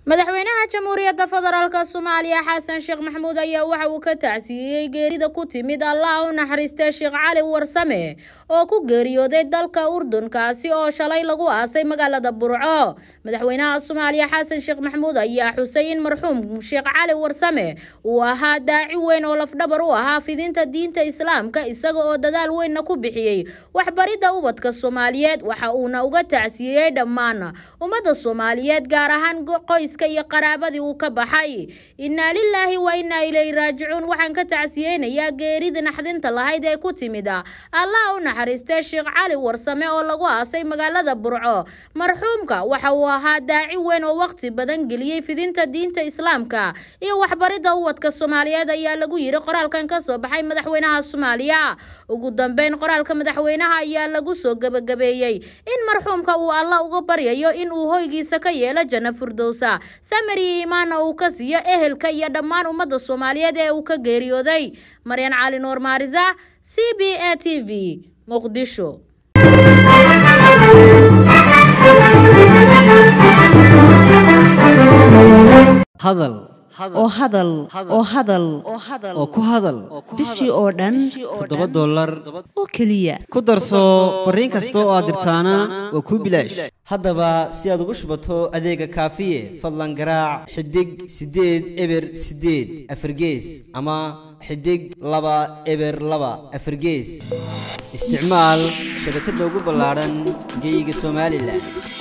madaxweynaha jamhuuriyadda federaalk soomaaliya xasan sheekh maxamuud ayaa waxa uu ka tacsiiyey geerida ku timid allah u naxariistay sheekh cali warsame oo ku geeriyooday dalka urdunkaasi oo shalay lagu aasay magaalada burco madaxweynaha soomaaliya xasan sheekh maxamuud ayaa xusay in marxuum sheekh cali warsame uu ahaa daaci weyn oo lafdhabar u ahaa fidinta diinta islaamka isaga oo dadaal weynna ku bixiyey waxbaridda ubadka soomaaliyeed waxa uuna uga tacsiiyey dhammaan ummadda soomaaliyeed gaar ahaan qoys iyo qaraabadii uu ka baxay innaa lilaahi wa innaa ilayhi raajicuun waxaan ka tacsiyeynayaa geerida naxdinta lahayd ee ku timid allah u naxariistay sheekh cali warsame oo lagu aasay magaalada burco marxuumka waxa uu ahaa daaci weyn oo waqti badan geliyey fidinta diinta islaamka iyo waxbaridda ubadka soomaaliyeed ayaa lagu yiri qoraalkan ka soo baxay madaxweynaha soomaaliya ugu dambeyn qoraalka madaxweynaha ayaa lagu soo gebagabeeyey in marxuumka uu allah uga baryayo in uu hoygiisa ka yeelo janno furdowsa samari imaana uu ka siiyo ehelka iyo dhammaan ummadda soomaaliyeed ee uu ka geeriyooday maryan cali nuur maarisa c b a t v muqdisho hadal oo hadal oo hadal oo ku hadal bishii oo dhan toddoba dollar oo keliya ku darso fariin kasta oo aad dirtaana waa kuu bilaash haddaba si aad ugu shubato adeega kaafiye fadlan garaac xidig siddeed eber siddeed afargees ama xidig laba eber laba afargees isticmaal shabakadda ugu ballaadhan geeyiga somalilan